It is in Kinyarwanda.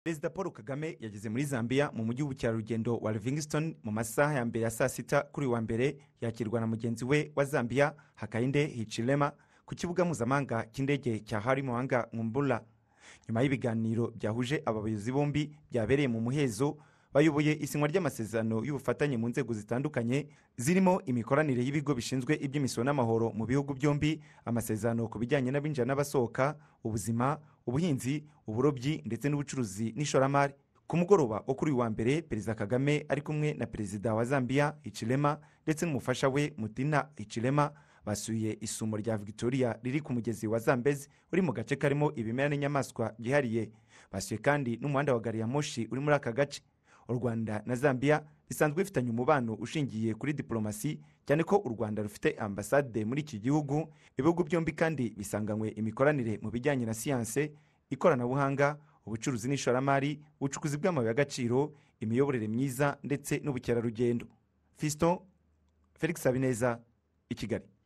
perezida paul kagame yageze muri zambia mu mujyi w'ubukerarugendo wa livingston mu masaha ya mbere ya saa sita kuri uyu wa mbere yakirwa na mugenzi we wa zambia hakainde hichilema ku kibuga mpuzamahanga cy'indege cya hari muhanga ngumbula nyuma y'ibiganiro byahuje aba bayobozi bombi byabereye mu muhezo bayoboye isinywa ry'amasezerano y'ubufatanye mu nzego zitandukanye zirimo imikoranire y'ibigo bishinzwe iby'imisoro n'amahoro mu bihugu byombi amasezerano ku bijyanye n'abinjira n'abasohoka ubuzima ubuhinzi uburobyi ndetse n'ubucuruzi n'ishoramari ku mugoroba wo kuri uyu wa mbere perezida kagame ari kumwe na perezida wa zambia hichilema ndetse n'umufasha we mutina hichilema basuye isumo rya victoria riri ku mugezi wa zambezi uri mu gace karimo ibimera n'inyamaswa byihariye basuye kandi n'umuhanda wa gari ya moshi uri muri aka gace u rwanda na zambia bisanzwe bifitanye umubano ushingiye kuri diplomasi cyane ko u rwanda rufite ambasade muri iki gihugu ibihugu byombi kandi bisanganywe imikoranire mu bijyanye na siyanse ikoranabuhanga ubucuruzi n'ishoramari ubucukuzi bw'amabuye y'agaciro imiyoborere myiza ndetse n'ubukerarugendo fiston felix habineza i kigali